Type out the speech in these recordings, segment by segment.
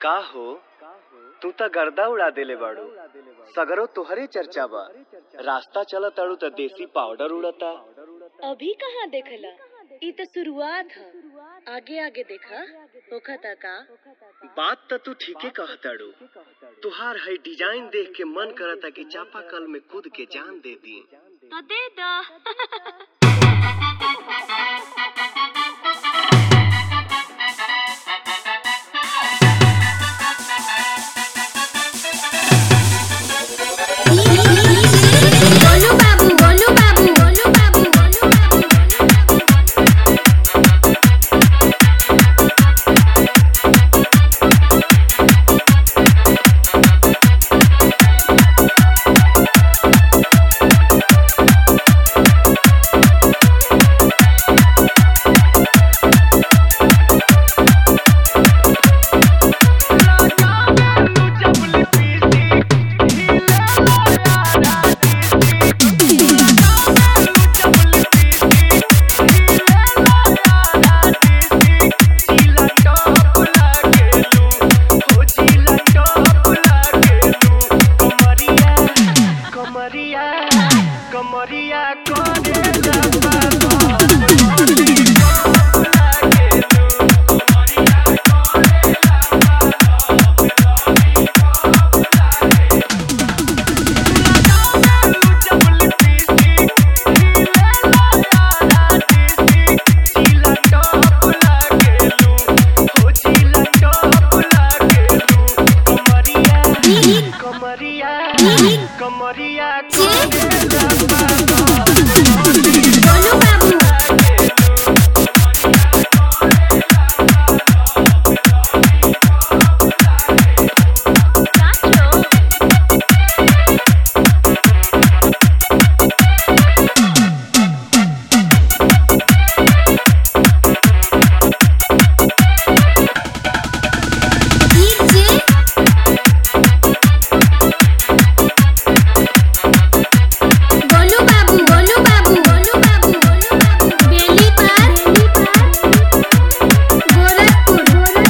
का हो तू त गर्दा उड़ा देले बाड़ू सगरो तोहरे चर्चा बा रास्ता चलत अड़ू त देसी पाउडर उड़ता अभी कहाँ देखला ई तो शुरुआत ह आगे आगे देखा होखता का बात त तू ठीके कहताड़ू तुहार है डिजाइन देख के मन करता कि चापाकल में कूद के जान दे दी तो दे दा गोलू बाबू गोलू बाबू गोलू बाबू गोलू बाबू कमरिया कमरिया करे कमरिया कमरिया गोलू बाबू डीजे गोलू बाबू गोलू बाबू गोलू बाबू गोलू बाबू बेली पार गोरखपुर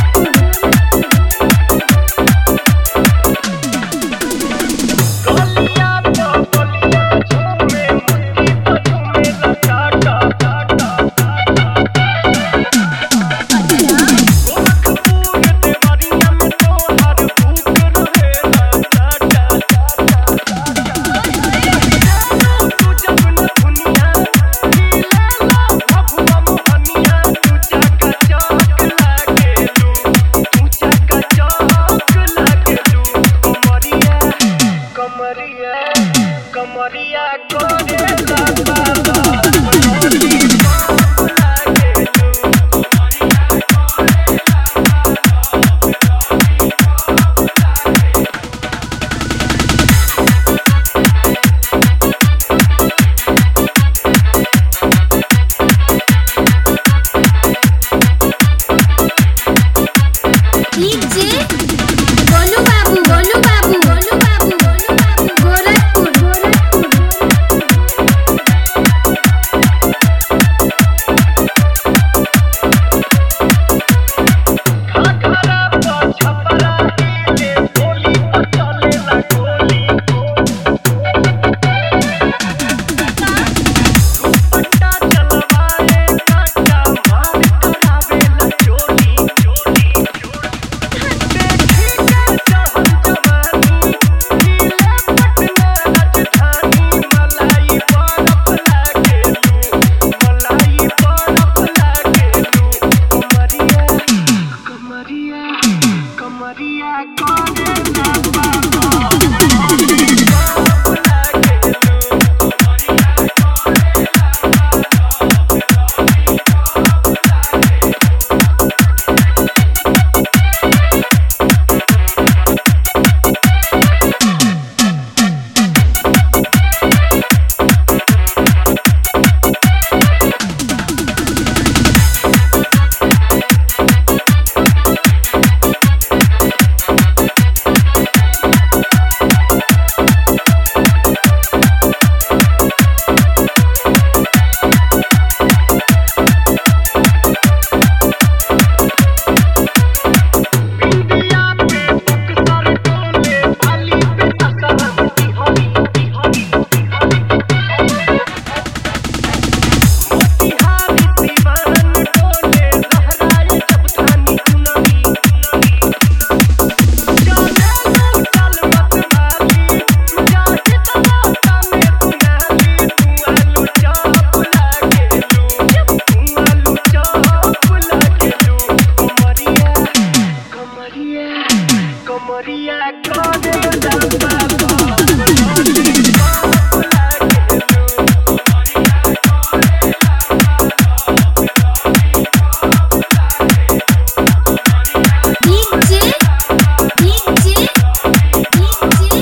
कमरिया कमरिया करे डीजे गोलू बाबू गोलू बाबू गोलू बाबू गोलू बाबू गोरखपुर कमरिया कमरिया करे डीजे डीजे डीजे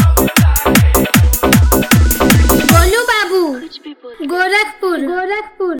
गोलू बाबू कुछ भी बोल गोरखपुर गोरखपुर